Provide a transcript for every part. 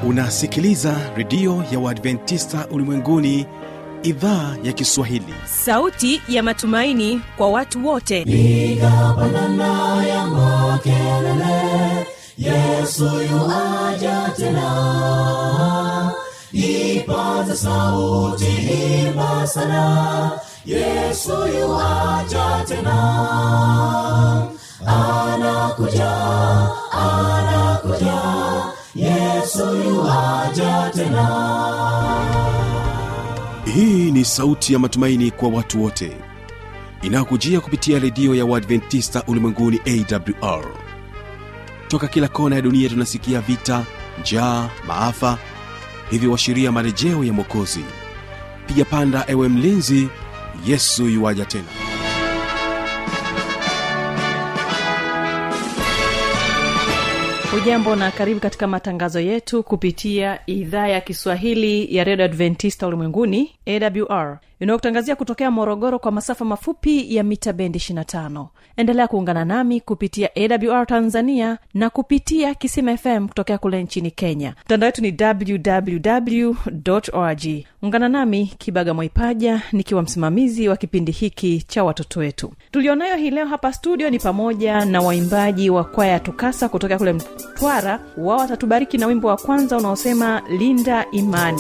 unasikiliza redio ya uadventista ulimwenguni idhaa ya kiswahili sauti ya matumaini kwa watu wote piga pandana ya makelele yesu yuaja tena ipaza sauti himba sana yesu yuaja tena anakuja anakuja yesu yuaja tena hii ni sauti ya matumaini kwa watu wote inayokujia kupitia redio ya uadventista ulimwenguni awr toka kila kona ya dunia tunasikia vita njaa maafa hivyo washiria marejeo ya mwokozi piga panda ewe mlinzi yesu yuwaja tena hujambo na karibu katika matangazo yetu kupitia idhaa ya kiswahili ya redio adventista ulimwenguni awr inayokutangazia kutokea morogoro kwa masafa mafupi ya mita bendi 25 endelea kuungana nami kupitia awr tanzania na kupitia kisima fm kutokea kule nchini kenya mtandao wetu ni www org ungana nami kibaga mwaipaja nikiwa msimamizi wa kipindi hiki cha watoto wetu tulionayo hii leo hapa studio ni pamoja na waimbaji wa kwaya ya tukasa kutokea kule mtwara wao watatubariki na wimbo wa kwanza unaosema linda imani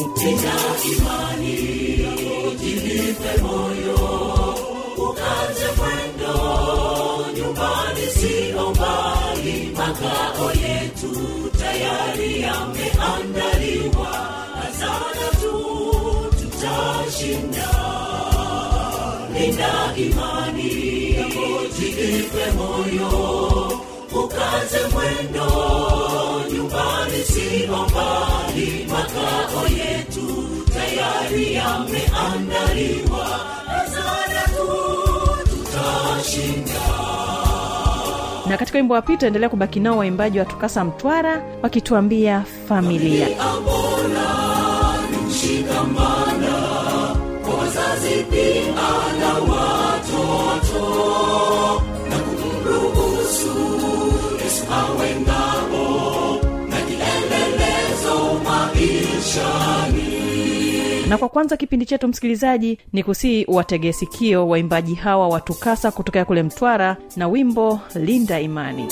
ukaze mwendo nyumbani sio mbali makao yetu tayari yameandaliwa hazana tu tutashinda linda imani jiipe moyo ukaze mwendo nyumbani sio mbali makao yetu tayari yameandaliwa hazana tu tutashinda na katika wimbo wa pili tuendelea kubaki nao waimbaji wa tukasa mtwara wakituambia familia amona ni mshikamana kwa wazazi pia na watoto na kumruhusu yesu awe ngao na kielelezo maishani na kwa kwanza kipindi chetu msikilizaji ni kusii wategee sikio waimbaji hawa wa tukasa kutokea kule mtwara na wimbo linda imani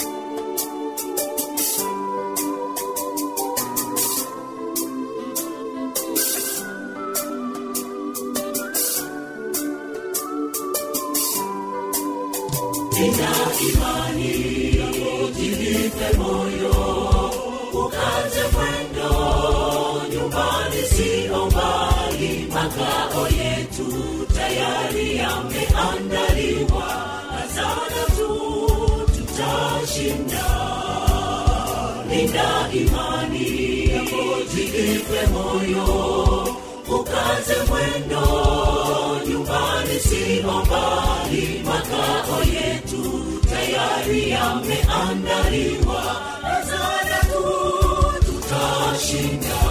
Nina imani jipe moyo ukaze mwendo nyumbani sio mbali makao yetu tayari yameandaliwa hazana tu tutashinda linda imani jipe moyo ukaze mwendo nyumbani sio mbali makao yetu tayari yameandaliwa hazana tu tutashinda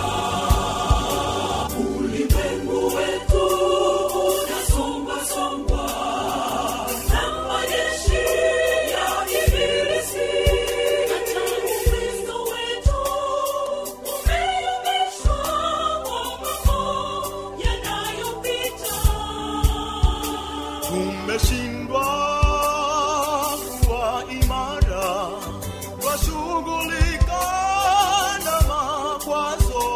ulimwengu wetu unasongwasongwa na majeshi ya ibilisi hata ukristo wetu umeyumbishwa kwa mambo yanayopita tumeshindwa kuwa imara twashughulika na makwazo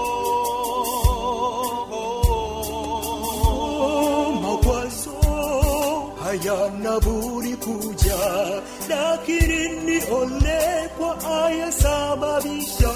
makwazo hayana budi kuja lakini ni ole kwa ayesababisha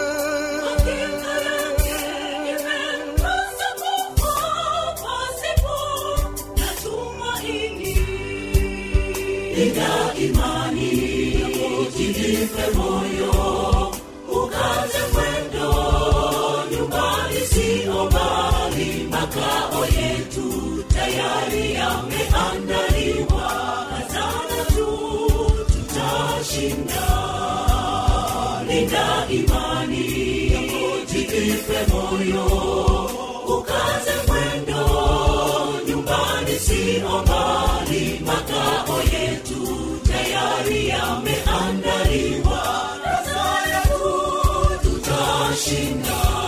Linda imani jipe moyo ukaze mwendo nyumbani sio mbali makao yetu tayari yameandaliwa hazana tu tutashinda linda imani jipe moyo ukaze mwendo nyumbani sio mbali makao yetu tayari yameandaliwa hazana tu tutashinda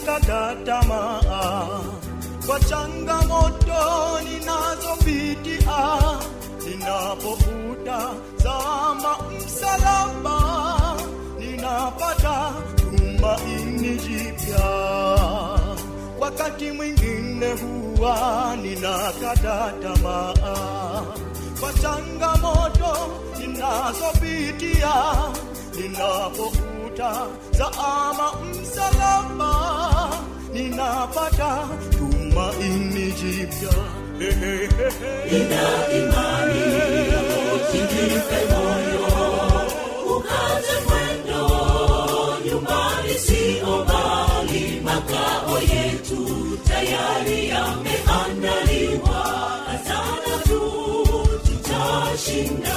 ninakata tamaa kwa changamoto ninazopitia ninapofuta zama msalaba ninapata tumaini jipya wakati mwingine huwa ninakata tamaa kwa changamoto ninazopitia ninapofuta zama msalaba ninapata tumaini jipya Nina imani usijipe moyo, ukaze mwendo, nyumbani sio mbali, makao yetu tayari yameandaliwa, azana tu tutashinda.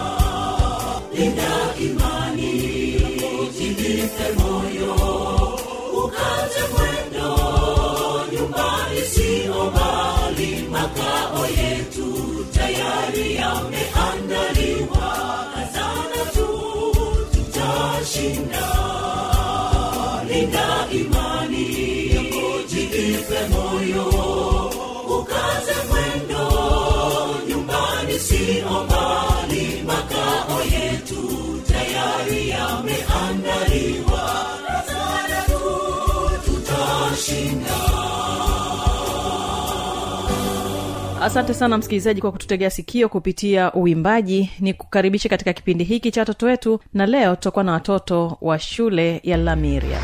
Nina imani usijipe moyo, ukaze mwendo, nyumbani sio mbali, makao yetu tayari yameandaliwa, azana tu tutashinda. Linda imani, jipe moyo, ukaze mwendo, nyumbani sio mbali, makao yetu tayari yameandaliwa, azana tu tutashinda. asante sana msikilizaji kwa kututegea sikio kupitia uimbaji ni kukaribisha katika kipindi hiki cha watoto wetu na leo tutakuwa na watoto wa shule ya lamiria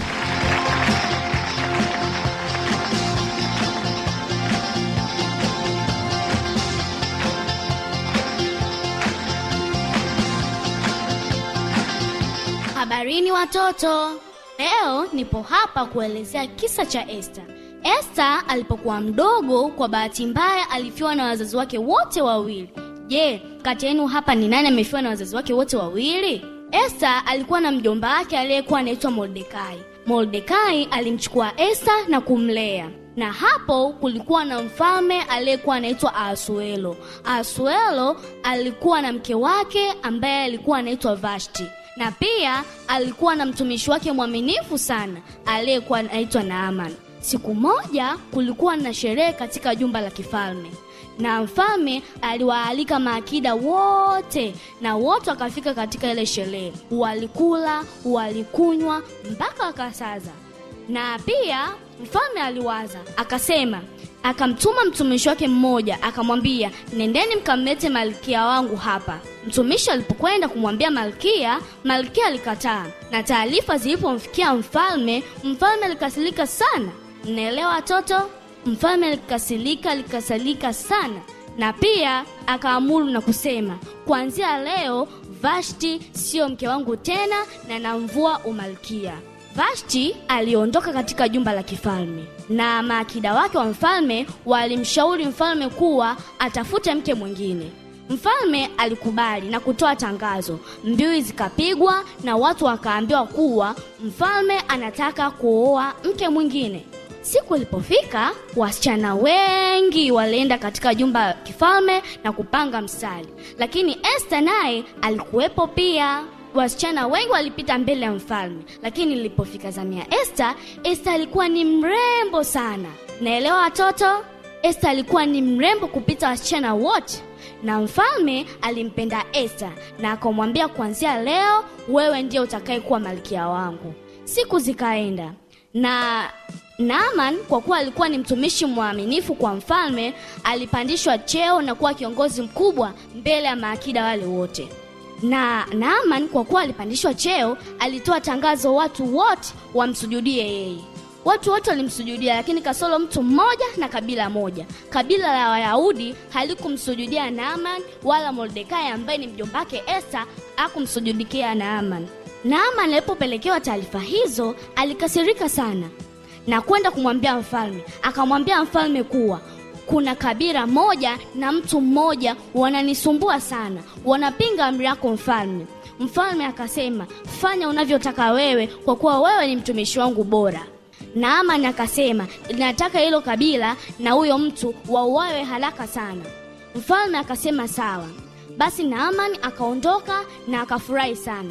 Habarini watoto, leo nipo hapa kuelezea kisa cha Esther. Esther alipokuwa mdogo, kwa bahati mbaya alifiwa na wazazi wake wote wawili. Je, kati yenu hapa ni nani amefiwa na wazazi wake wote wawili? Esther alikuwa na mjomba wake aliyekuwa anaitwa Mordekai. Mordekai alimchukua Esther na kumlea na hapo kulikuwa na mfalme aliyekuwa anaitwa Ahasuero. Ahasuero alikuwa na mke wake ambaye alikuwa anaitwa Vashti na pia alikuwa na mtumishi wake mwaminifu sana aliyekuwa anaitwa Naaman. Siku moja kulikuwa na sherehe katika jumba la kifalme na mfalme aliwaalika maakida wote na wote wakafika katika ile sherehe. Walikula, walikunywa mpaka wakasaza. Na pia mfalme aliwaza akasema, akamtuma mtumishi wake mmoja akamwambia, nendeni mkamlete malkia wangu hapa. Mtumishi alipokwenda kumwambia malkia, malkia alikataa, na taarifa zilipomfikia mfalme, mfalme alikasirika sana. Mnaelewa watoto? Mfalme alikasirika, alikasirika sana, na pia akaamuru na kusema, kuanzia leo Vashti siyo mke wangu tena, na namvua umalkia. Vashti aliondoka katika jumba la kifalme na maakida wake wa mfalme walimshauri mfalme kuwa atafute mke mwingine. Mfalme alikubali na kutoa tangazo. Mbiu zikapigwa na watu wakaambiwa kuwa mfalme anataka kuoa mke mwingine. Siku ilipofika, wasichana wengi walienda katika jumba la kifalme na kupanga mstari, lakini Esther naye alikuwepo pia. Wasichana wengi walipita mbele ya mfalme, lakini ilipofika zamu ya Esther, Esther alikuwa ni mrembo sana. Naelewa watoto? Esther alikuwa ni mrembo kupita wasichana wote, na mfalme alimpenda Esther na akamwambia, kuanzia leo wewe ndiye utakayekuwa malkia wangu. Siku zikaenda na Naaman kwa kuwa alikuwa ni mtumishi mwaminifu kwa mfalme, alipandishwa cheo na kuwa kiongozi mkubwa mbele ya maakida wale wote. Na Naaman kwa kuwa alipandishwa cheo, alitoa tangazo watu wote wamsujudie yeye. Watu wote walimsujudia, lakini kasoro mtu mmoja na kabila moja. Kabila la Wayahudi halikumsujudia Naaman, wala Mordekai ambaye ni mjomba wake Esther hakumsujudikia Naaman. Naaman alipopelekewa taarifa hizo, alikasirika sana na kwenda kumwambia mfalme. Akamwambia mfalme kuwa kuna kabila moja na mtu mmoja wananisumbua sana, wanapinga amri yako mfalme. Mfalme akasema, fanya unavyotaka wewe, kwa kuwa wewe ni mtumishi wangu bora. Naamani akasema, nataka hilo kabila na huyo mtu wauawe haraka sana. Mfalme akasema sawa. Basi Naamani akaondoka na akafurahi sana,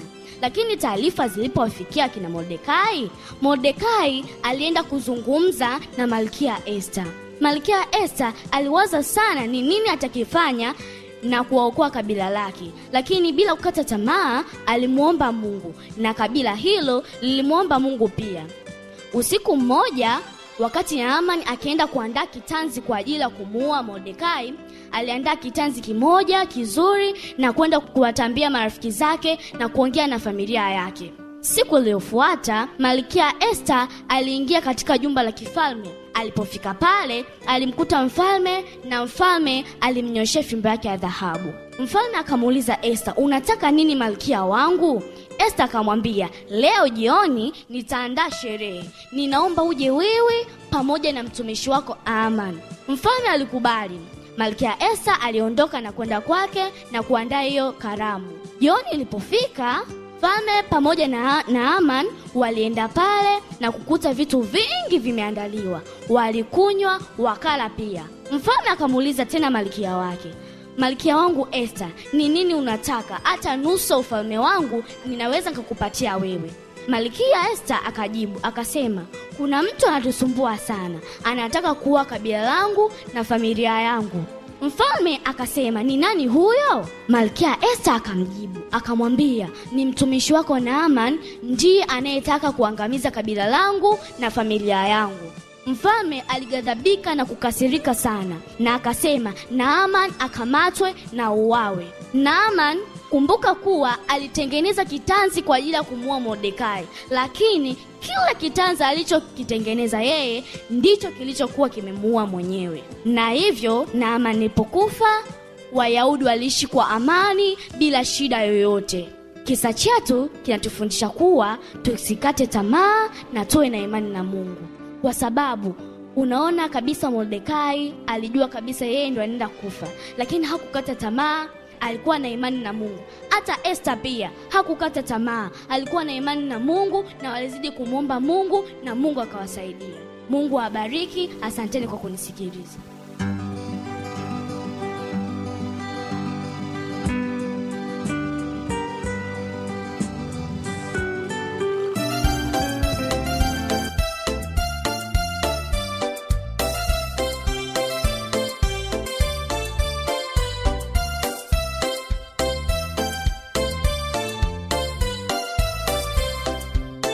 lakini taarifa zilipowafikia kina mordekai mordekai alienda kuzungumza na malkia esta malkia esta aliwaza sana ni nini atakifanya na kuwaokoa kabila lake lakini bila kukata tamaa alimwomba mungu na kabila hilo lilimwomba mungu pia usiku mmoja wakati naamani akienda kuandaa kitanzi kwa ajili ya kumuua mordekai aliandaa kitanzi kimoja kizuri na kwenda kuwatambia marafiki zake na kuongea na familia yake siku iliyofuata malkia esta aliingia katika jumba la kifalme alipofika pale alimkuta mfalme na mfalme alimnyoshea fimbo yake ya dhahabu mfalme akamuuliza esta unataka nini malkia wangu esta akamwambia leo jioni nitaandaa sherehe ninaomba uje wewe pamoja na mtumishi wako aman mfalme alikubali malkia esta aliondoka na kwenda kwake na kuandaa hiyo karamu jioni ilipofika mfalme pamoja na, na aman walienda pale na kukuta vitu vingi vimeandaliwa walikunywa wakala pia mfalme akamuuliza tena malkia wake malkia wangu esta ni nini unataka hata nusu ya ufalme wangu ninaweza nikakupatia wewe malkia esta akajibu akasema kuna mtu anatusumbua sana anataka kuwa kabila langu na familia yangu mfalme akasema ni nani huyo malkia esta akamjibu akamwambia ni mtumishi wako naaman ndiye anayetaka kuangamiza kabila langu na familia yangu mfalme alighadhabika na kukasirika sana na akasema naaman akamatwe na uwawe naaman kumbuka kuwa alitengeneza kitanzi kwa ajili ya kumuua mordekai lakini kile kitanzi alichokitengeneza yeye ndicho kilichokuwa kimemuua mwenyewe na hivyo naaman ilipokufa wayahudi waliishi kwa amani bila shida yoyote kisa chetu kinatufundisha kuwa tusikate tamaa na tuwe na imani na mungu kwa sababu unaona kabisa mordekai alijua kabisa yeye ndo anaenda kufa lakini hakukata tamaa alikuwa na imani na mungu hata esta pia hakukata tamaa alikuwa na imani na mungu na walizidi kumwomba mungu na mungu akawasaidia mungu awabariki asanteni kwa kunisikiliza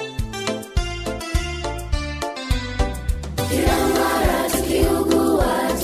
Kila mara tukiugua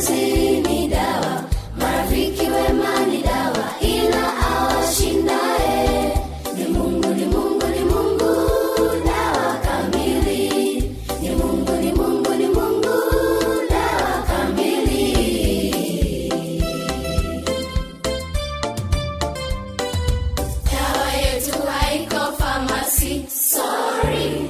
wazazi ni dawa marafiki wema ni dawa ila awashindae ni mungu ni mungu ni mungu dawa kamili ni mungu ni mungu ni mungu dawa kamili dawa yetu haiko famasi sorry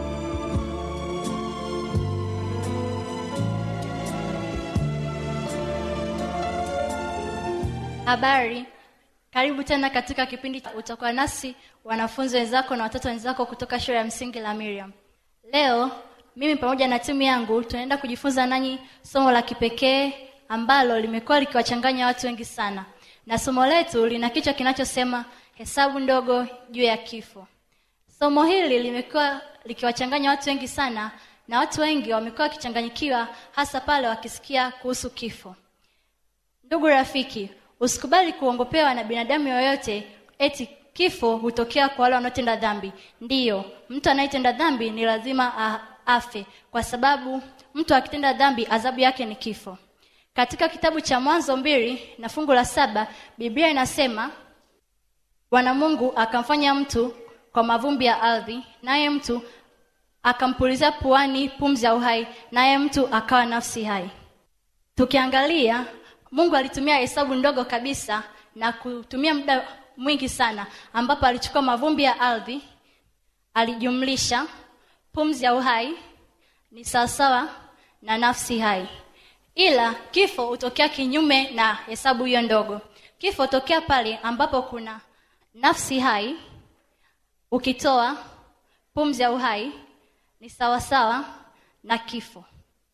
habari karibu tena katika kipindi cha utakuwa nasi wanafunzi wenzako na watoto wenzako kutoka shule ya msingi la miriam leo mimi pamoja na timu yangu tunaenda kujifunza nanyi somo la kipekee ambalo limekuwa likiwachanganya watu wengi sana na somo letu lina kichwa kinachosema hesabu ndogo juu ya kifo somo hili limekuwa likiwachanganya watu wengi sana na watu wengi wamekuwa wakichanganyikiwa hasa pale wakisikia kuhusu kifo ndugu rafiki usikubali kuongopewa na binadamu yoyote eti kifo hutokea kwa wale wanaotenda dhambi ndiyo mtu anayetenda dhambi ni lazima a- afe kwa sababu mtu akitenda dhambi adhabu yake ni kifo katika kitabu cha mwanzo mbili na fungu la saba biblia inasema bwana mungu akamfanya mtu kwa mavumbi ya ardhi naye mtu akampulizia puani pumzi ya uhai naye mtu akawa nafsi hai tukiangalia mungu alitumia hesabu ndogo kabisa na kutumia muda mwingi sana ambapo alichukua mavumbi ya ardhi alijumlisha pumzi ya uhai ni sawasawa na nafsi hai ila kifo hutokea kinyume na hesabu hiyo ndogo kifo hutokea pale ambapo kuna nafsi hai ukitoa pumzi ya uhai ni sawasawa na kifo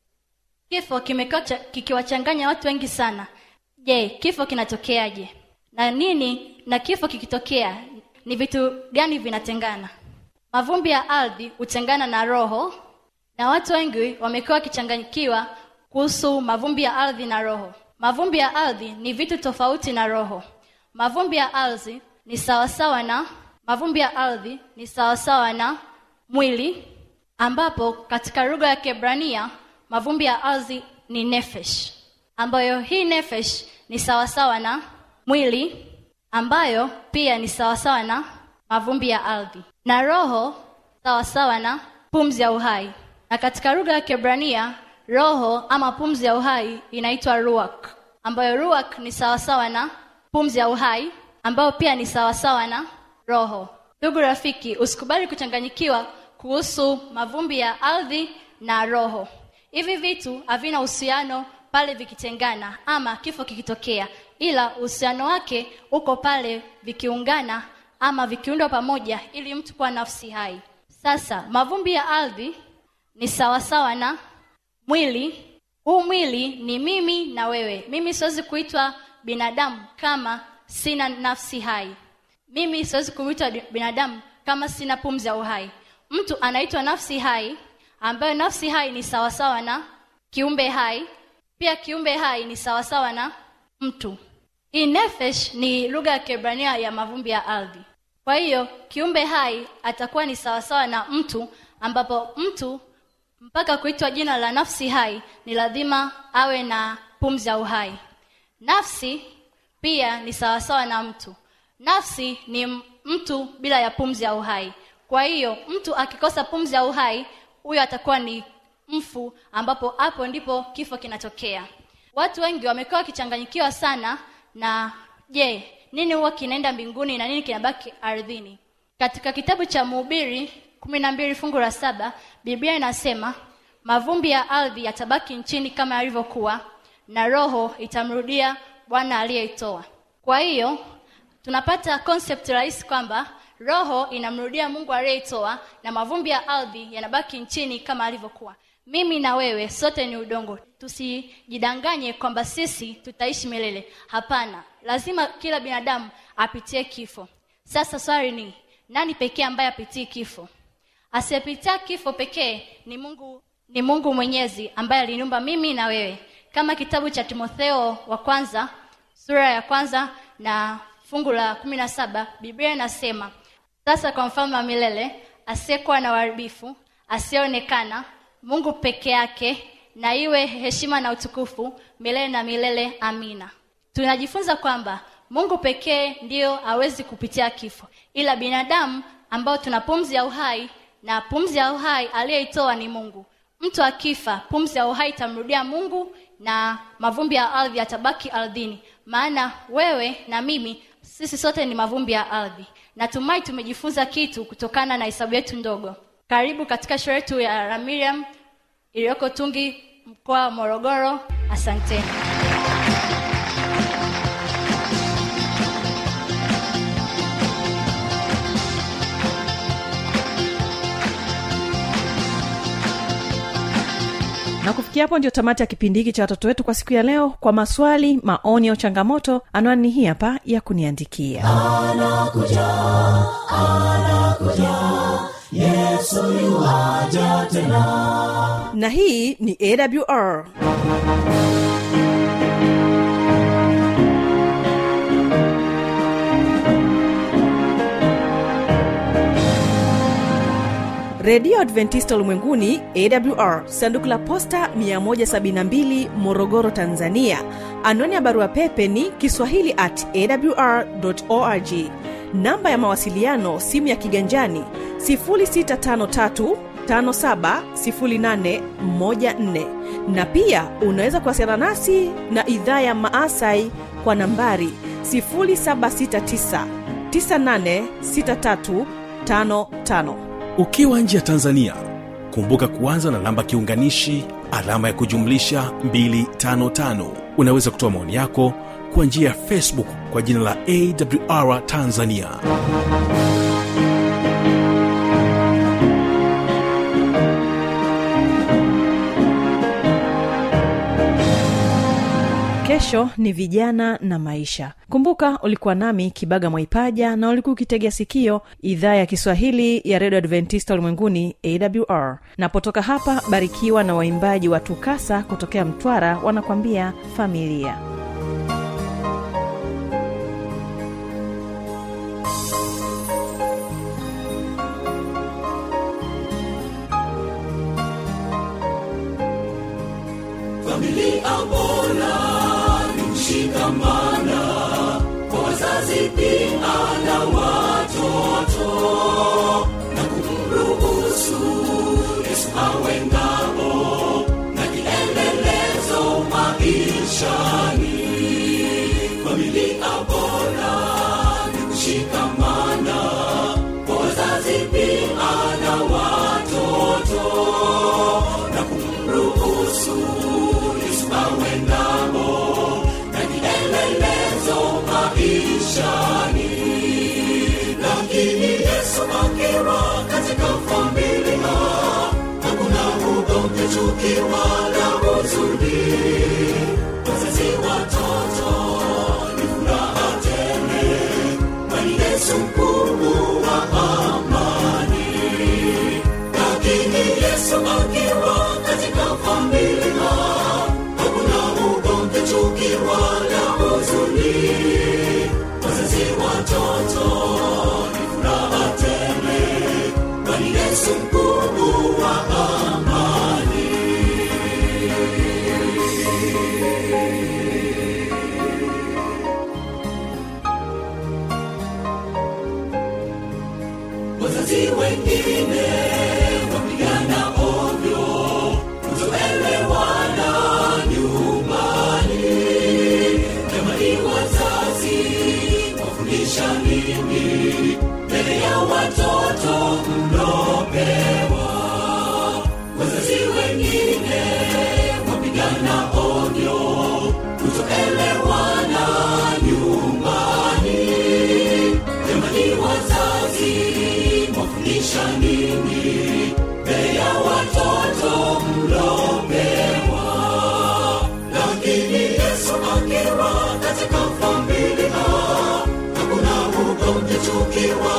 kifo kimekuwa cha- kikiwachanganya watu wengi sana je kifo kinatokeaje na nini na kifo kikitokea ni vitu gani vinatengana mavumbi ya ardhi hutengana na roho na watu wengi wamekuwa wakichanganyikiwa kuhusu mavumbi ya ardhi na roho mavumbi ya ardhi ni vitu tofauti na roho mavumbi ya ardhi ni sawasawa na mavumbi ya ardhi ni sawasawa na mwili ambapo katika lugha ya kebrania mavumbi ya ardhi ni nefesh ambayo hii nefesh ni sawasawa na mwili ambayo pia ni sawasawa na mavumbi ya ardhi na roho sawasawa na pumzi ya uhai na katika lugha ya kebrania roho ama pumzi ya uhai inaitwa ruak ambayo ruak ni sawasawa na pumzi ya uhai ambayo pia ni sawasawa na roho ndugu rafiki usikubali kuchanganyikiwa kuhusu mavumbi ya ardhi na roho hivi vitu havina uhusiano pale vikitengana ama kifo kikitokea ila uhusiano wake uko pale vikiungana ama vikiundwa pamoja ili mtu kuwa nafsi hai sasa mavumbi ya ardhi ni sawasawa na mwili huu mwili ni mimi na wewe mimi siwezi kuitwa binadamu kama sina nafsi hai mimi siwezi kuitwa di- binadamu kama sina pumzi ya uhai mtu anaitwa nafsi hai ambayo nafsi hai ni sawasawa na kiumbe hai pia kiumbe hai ni sawasawa na mtu hii nefesh ni lugha ya kiebrania ya mavumbi ya ardhi kwa hiyo kiumbe hai atakuwa ni sawasawa na mtu ambapo mtu mpaka kuitwa jina la nafsi hai ni lazima awe na pumzi ya uhai nafsi pia ni sawasawa na mtu nafsi ni m- mtu bila ya pumzi ya uhai kwa hiyo mtu akikosa pumzi ya uhai huyo atakuwa ni mfu ambapo hapo ndipo kifo kinatokea watu wengi wamekuwa wakichanganyikiwa sana na je nini huwa kinaenda mbinguni na nini kinabaki ardhini katika kitabu cha mhubiri kumi na mbili fungu la saba biblia inasema mavumbi ya ardhi yatabaki nchini kama yalivyokuwa na roho itamrudia bwana aliyeitoa kwa hiyo tunapata concept rahisi kwamba roho inamrudia mungu aliyeitoa na mavumbi ya ardhi yanabaki nchini kama alivyokuwa mimi na wewe sote ni udongo tusijidanganye kwamba sisi tutaishi milele hapana lazima kila binadamu apitie kifo sasa swali ni nani pekee ambaye apitii kifo asiyepitia kifo pekee ni mungu ni mungu mwenyezi ambaye aliniumba mimi na wewe kama kitabu cha timotheo wa kwanza sura ya kwanza na fungu la kumi na saba biblia inasema sasa kwa mfalme wa milele asiyekuwa na uharibifu asiyeonekana mungu peke yake na iwe heshima na utukufu milele na milele amina tunajifunza kwamba mungu pekee ndiyo awezi kupitia kifo ila binadamu ambao tuna pumzi ya uhai na pumzi ya uhai aliyeitoa ni mungu mtu akifa pumzi ya uhai itamrudia mungu na mavumbi ya ardhi yatabaki ardhini maana wewe na mimi sisi sote ni mavumbi ya ardhi natumai tumejifunza kitu kutokana na hesabu yetu ndogo karibu katika shule yetu ya ramiriam iliyoko tungi mkoa wa morogoro asanteni na kufikia hapo ndio tamati ya kipindi hiki cha watoto wetu kwa siku ya leo kwa maswali maoni au changamoto anwani ni hii hapa ya kuniandikia na hii ni awr redio adventista ulimwenguni awr sanduku la posta 172 morogoro tanzania anwani ya barua pepe ni kiswahili at awr org namba ya mawasiliano simu ya kiganjani 653 570814 na pia unaweza kuwasiliana nasi na idhaa ya maasai kwa nambari 769 986355 ukiwa nje ya tanzania kumbuka kuanza na namba kiunganishi alama ya kujumlisha 255 unaweza kutoa maoni yako kwa njia ya facebook kwa jina la awr tanzania kesho ni vijana na maisha kumbuka ulikuwa nami kibaga mwaipaja na ulikuwa ukitegea sikio idhaa ya kiswahili ya redio adventista ulimwenguni awr napotoka hapa barikiwa na waimbaji wa tukasa kutokea mtwara wanakwambia familia familia bora ni mshikamana kwa wazazi pia na watoto na kumruhusu yesu awe ngao na kielelezo maishani familia bora ni kushikamana kwa wazazi pia na watoto na kumruhusu yesu awe ngao na kielelezo maishani lakini yesu akiwa katika familia hakuna ugomvi chuki wala huzuni wazazi watoto ni furaha tele kwani yesu mkuu wa amani lakini yesu akiwa katika familia hakuna ugomvi chuki wala huzuni wazazi watoto ni furaha tele kwani yesu mkuu wa amani wazazi wengine wapigana ovyo kutoelewana nyumbani jamani wazazi wafundisha nini mbele ya watoto mlopewa wazazi wengine wapigana ovyo kutoelewana nyumbani jamani wazazi mwafundisha nini mbele ya watoto mlopewa lakini yesu akiwa katika familia hakuna ugomvi chuki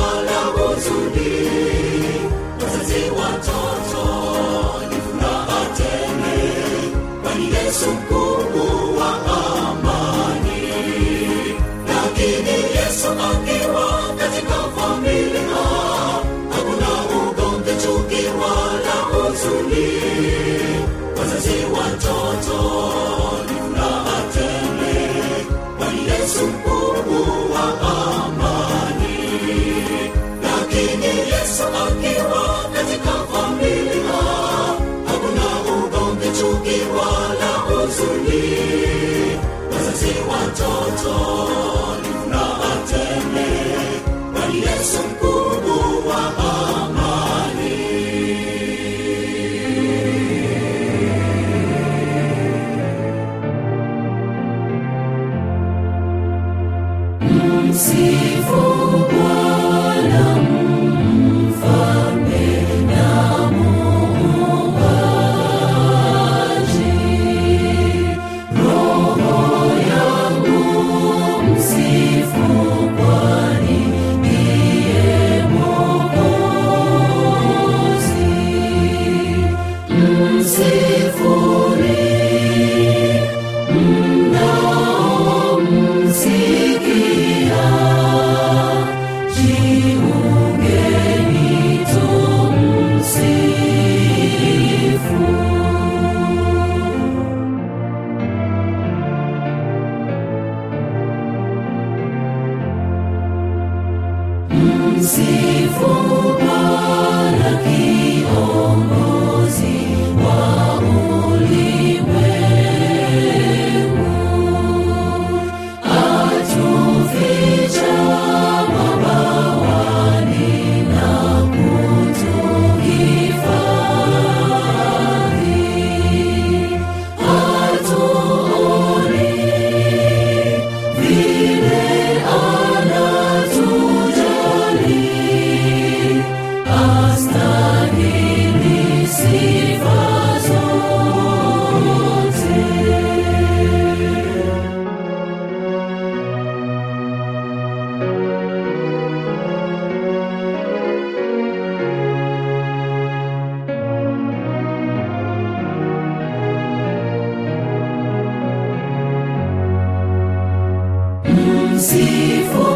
Msifu